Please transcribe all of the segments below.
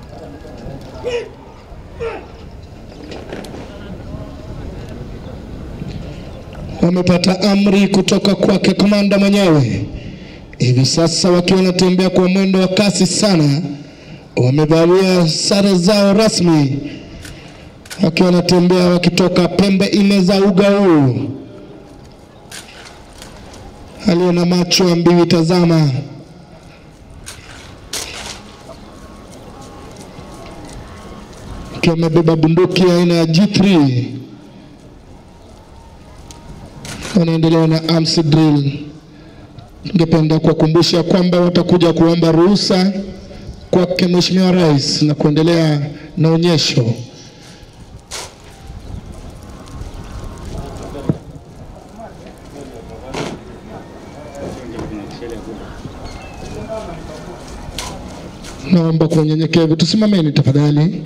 wamepata amri kutoka kwake komanda mwenyewe. Hivi sasa wakiwa wanatembea kwa mwendo wa kasi sana, wamevalia sare zao rasmi, wakiwa wanatembea wakitoka pembe nne za uga huu. Aliye na macho ambiwi tazama. Akiwa amebeba bunduki aina ya G3 wanaendelea na arms drill. Ningependa kuwakumbusha kwamba watakuja kuomba ruhusa kwake Mheshimiwa Rais na kuendelea na onyesho. Naomba kwa unyenyekevu tusimameni tafadhali.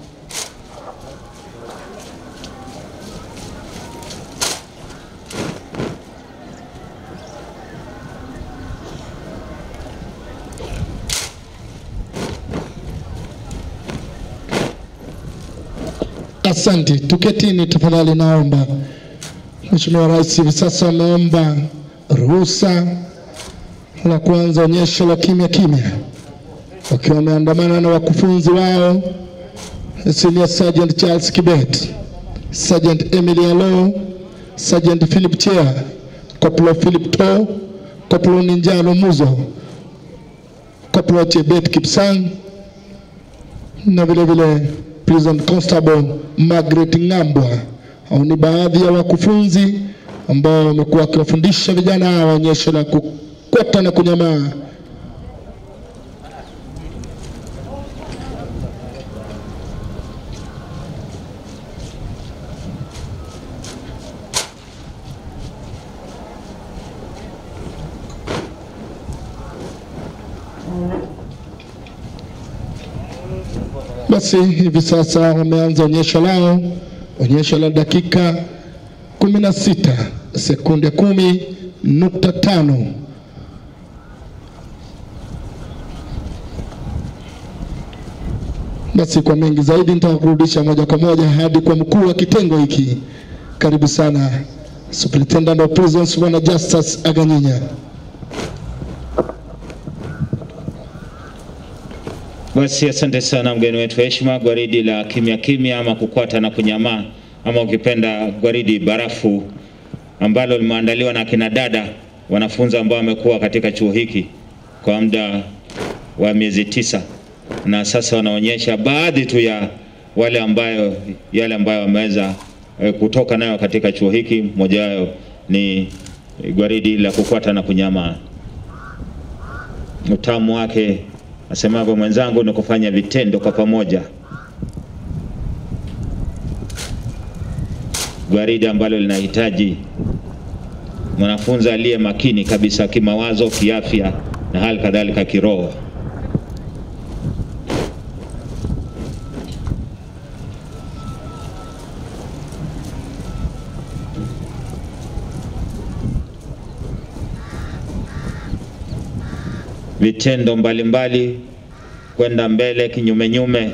Asante, tuketini tafadhali, naomba. Mheshimiwa Rais hivi sasa ameomba ruhusa la kuanza onyesho la kimya kimya, wakiwa wameandamana na wakufunzi wao Senior Sergeant Charles Kibet, Sergeant Emily Alo, Sergeant Philip Chea, Corporal Philip To, Corporal Ninjalo Muzo, Corporal Chebet Kipsang na vile vile Prison Constable Margaret Ngambwa. Hao ni baadhi ya wakufunzi ambao wamekuwa wakiwafundisha vijana hawa onyesho la kukwata na kunyamaa. Basi hivi sasa wameanza onyesho lao, onyesho la dakika kumi na sita sekunde kumi nukta tano. Basi kwa mengi zaidi nitakurudisha moja kwa moja hadi kwa mkuu wa kitengo hiki. Karibu sana Superintendent of Prisons Bwana Justus Aganyinya. Basi asante sana mgeni wetu wa heshima, gwaridi la kimya kimya ama kukwata na kunyamaa ama ukipenda gwaridi barafu ambalo limeandaliwa na kina dada wanafunzi ambao wamekuwa katika chuo hiki kwa muda wa miezi tisa, na sasa wanaonyesha baadhi tu ya wale ambayo yale ambayo wameweza eh, kutoka nayo katika chuo hiki. Moja yao ni gwaridi la kukwata na kunyamaa. Utamu wake asemavyo mwenzangu ni kufanya vitendo kwa pamoja. Gwaridi ambalo linahitaji mwanafunzi aliye makini kabisa kimawazo, kiafya na hali kadhalika kiroho. Vitendo mbalimbali kwenda mbele kinyumenyume,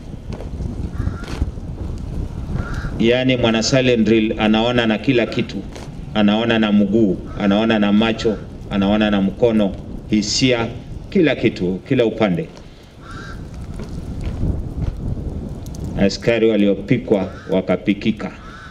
yaani mwana silent drill anaona na kila kitu, anaona na mguu, anaona na macho, anaona na mkono, hisia, kila kitu, kila upande. Askari waliopikwa wakapikika.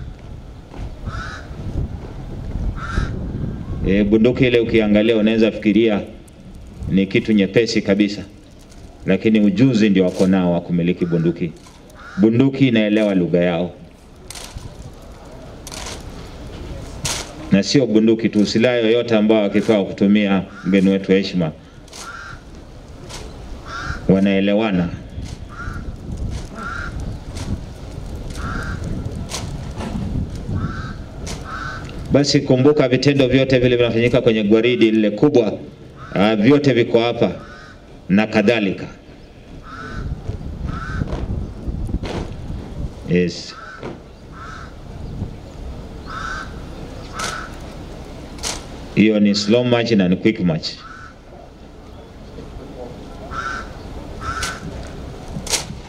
E, bunduki ile ukiangalia unaweza fikiria ni kitu nyepesi kabisa, lakini ujuzi ndio wako nao wa kumiliki bunduki. Bunduki inaelewa lugha yao, na sio bunduki tu, silaha yoyote ambao wakipewa kutumia, mgeni wetu wa heshima, wanaelewana. Basi kumbuka, vitendo vyote vile vinafanyika kwenye gwaridi lile kubwa, uh, vyote viko hapa na kadhalika. Yes. Hiyo ni slow march na ni quick march.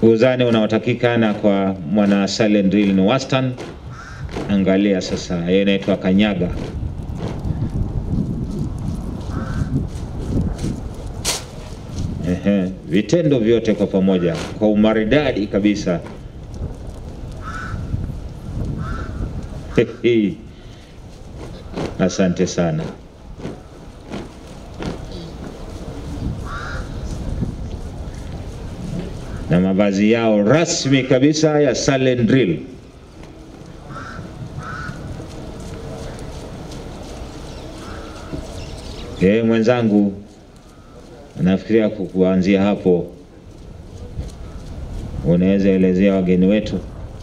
Uzani unaotakikana kwa mwana silent drill ni wastani. Angalia sasa, hiyo inaitwa kanyaga. Ehe, vitendo vyote kwa pamoja kwa umaridadi kabisa. Asante sana. Na mavazi yao rasmi kabisa ya silent drill. Eh, mwenzangu nafikiria ku- kuanzia hapo unaweza elezea wageni wetu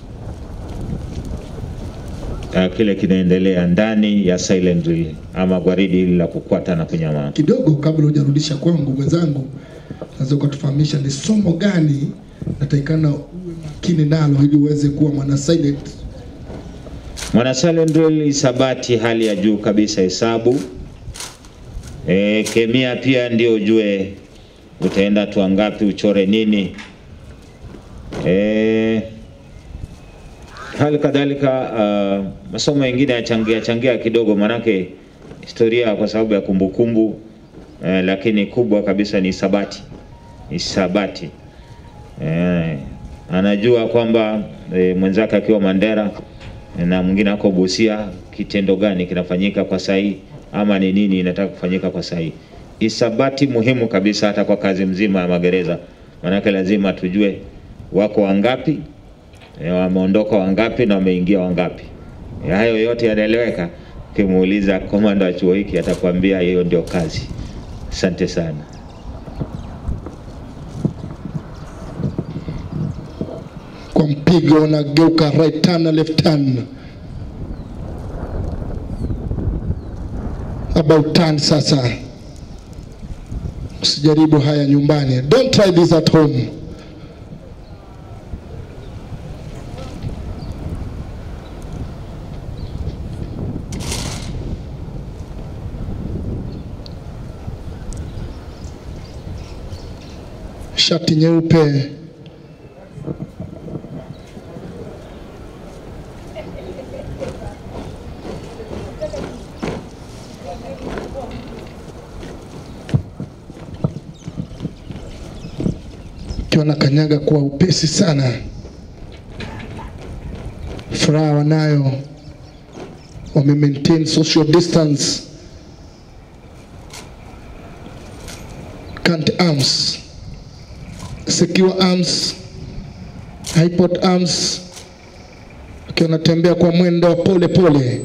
uh, kile kinaendelea ndani ya silent drill ama gwaridi hili la kukwata na kunyamaa. kidogo kabla hujarudisha kwangu mwenzangu, naweza ukatufahamisha ni somo gani natakikana uwe makini nalo ili uweze kuwa mwana silent? Mwana silent drill isabati hali ya juu kabisa, hesabu e, kemia pia ndio ujue utaenda hatua ngapi, uchore nini e, hali kadhalika uh, masomo mengine yachangia changia kidogo, manake historia kwa sababu ya kumbukumbu eh, lakini kubwa kabisa ni hisabati. Hisabati eh, anajua kwamba eh, mwenzake akiwa Mandera eh, na mwingine ako Busia, kitendo gani kinafanyika kwa sahihi ama ni nini inataka kufanyika kwa sahihi. Hisabati muhimu kabisa hata kwa kazi mzima ya magereza, manake lazima tujue wako wangapi E, wameondoka wangapi na wameingia wangapi. E, hayo yote yanaeleweka. Ukimuuliza komanda wa chuo hiki atakwambia hiyo ndio kazi. Asante sana. Kwa mpigo unageuka right turn na left turn, about turn. Sasa usijaribu haya nyumbani, don't try this at home. Shati nyeupe akiwa na kanyaga kwa upesi sana, furaha wanayo, wame maintain social distance. Cant arms, secure arms, hypot arms, akiwa anatembea kwa mwendo wa pole pole.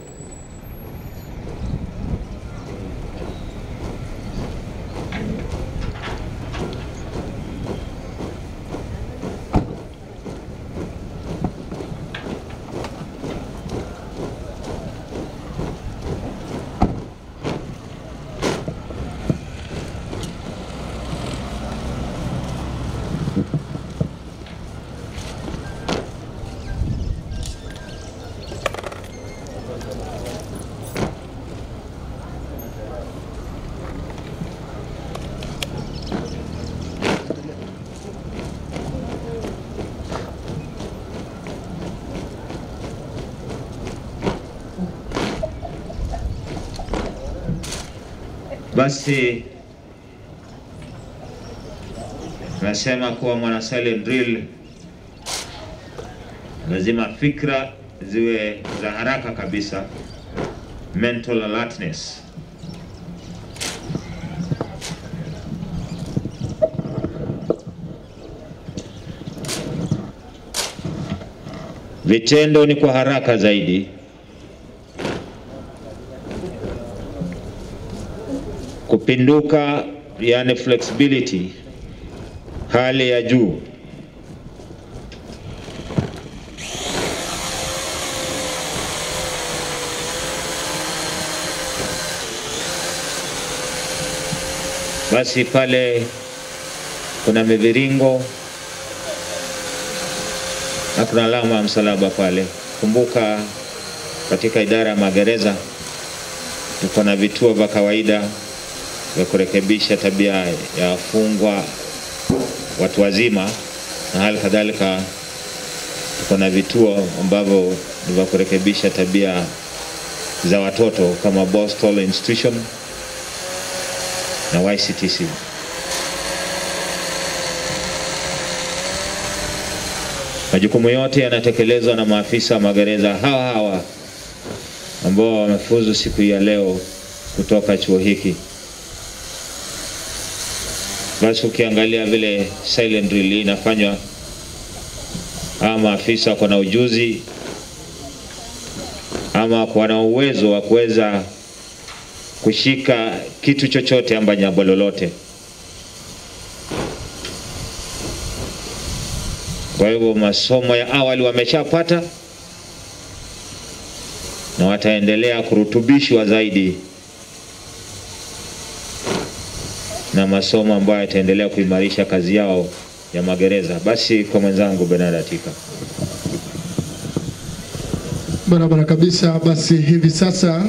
Basi nasema kuwa mwana silent drill lazima fikra ziwe za haraka kabisa, mental alertness. Vitendo ni kwa haraka zaidi. Kupinduka, yani flexibility, hali ya juu. Basi pale kuna miviringo na kuna alama ya msalaba pale. Kumbuka katika idara ya magereza tuko na vituo vya kawaida vya kurekebisha tabia ya wafungwa watu wazima na hali kadhalika tuko na vituo ambavyo ni vya kurekebisha tabia za watoto kama Boston Institution na YCTC. Majukumu yote yanatekelezwa na maafisa wa magereza hawa hawa ambao wamefuzu siku hii ya leo kutoka chuo hiki. Basi ukiangalia vile silent drill inafanywa, hawa maafisa wako na ujuzi ama wako na uwezo wa kuweza kushika kitu chochote amba jambo lolote. Kwa hivyo masomo ya awali wameshapata na wataendelea kurutubishwa zaidi na masomo ambayo yataendelea kuimarisha kazi yao ya magereza. Basi kwa mwenzangu Bernard Atika. Barabara kabisa. Basi hivi sasa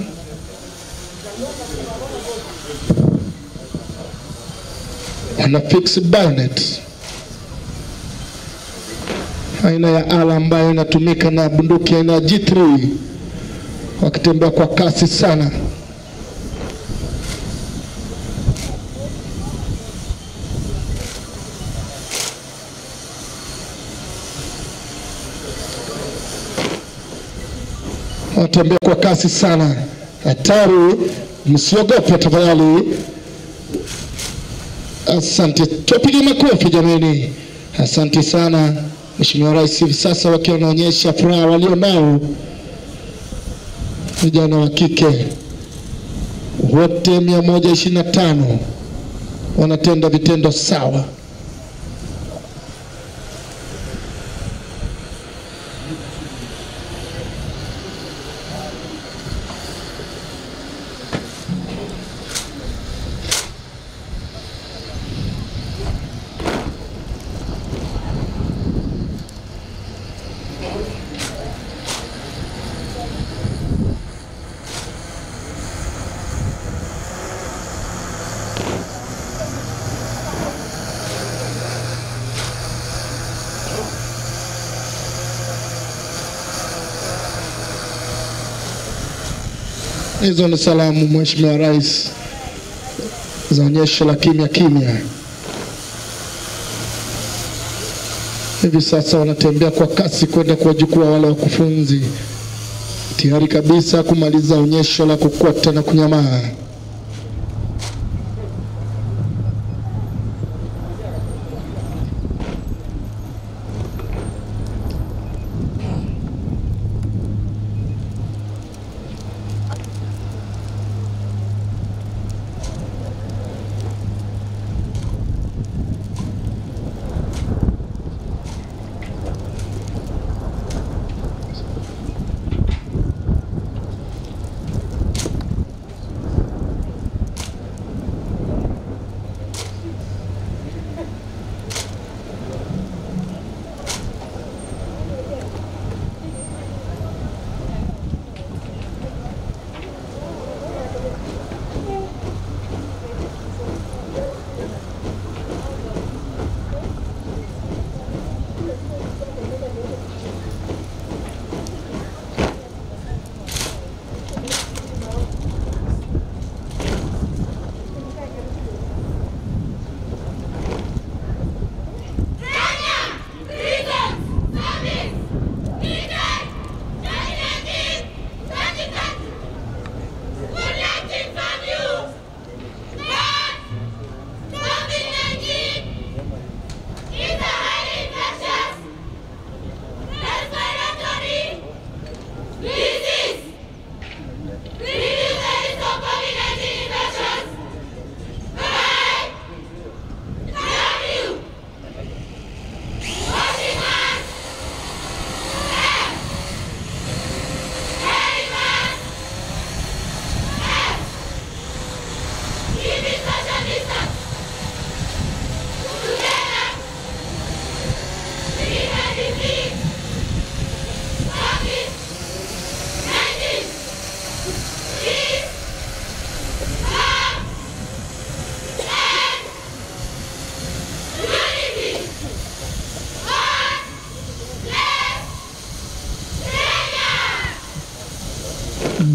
wana fix bayonet aina ya ala ambayo inatumika na bunduki aina ya G3 wakitembea kwa kasi sana. Wanatembea kwa kasi sana, hatari, msiogope tafadhali. Asante, tupige makofi jameni. Asante sana Mheshimiwa Rais, hivi sasa wakiwa wanaonyesha furaha walio nao vijana wa kike wote 125 wanatenda vitendo sawa. Hizo ni salamu Mheshimiwa Rais za onyesho la kimya kimya. Hivi sasa wanatembea kwa kasi kwenda kuwachukua wale wakufunzi, tayari kabisa kumaliza onyesho la kukwata na kunyamaa.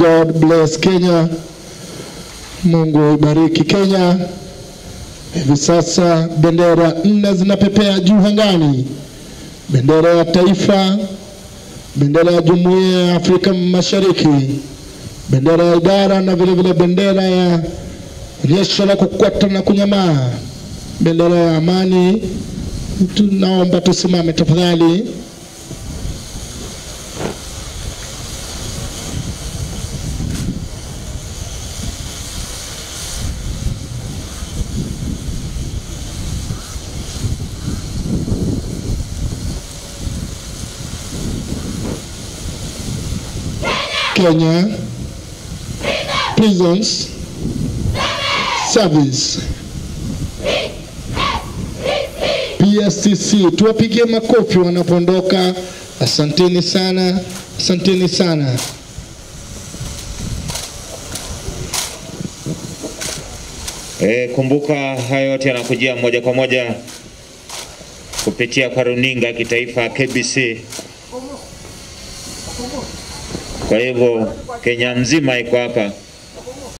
God bless Kenya. Mungu ibariki Kenya. Hivi sasa bendera nne zinapepea juu angani: bendera ya taifa, bendera ya Jumuiya ya Afrika Mashariki, bendera ya idara na vile vile bendera ya onyesho la kukwata na kunyamaa, bendera ya amani. Tunaomba tusimame tafadhali. Kenya Prisons Service PSTC, tuwapigie makofi wanapoondoka. Asanteni sana, asanteni sana. E, kumbuka haya yote yanakujia moja kwa moja kupitia kwa runinga ya kitaifa KBC. Kwa hivyo Kenya nzima iko hapa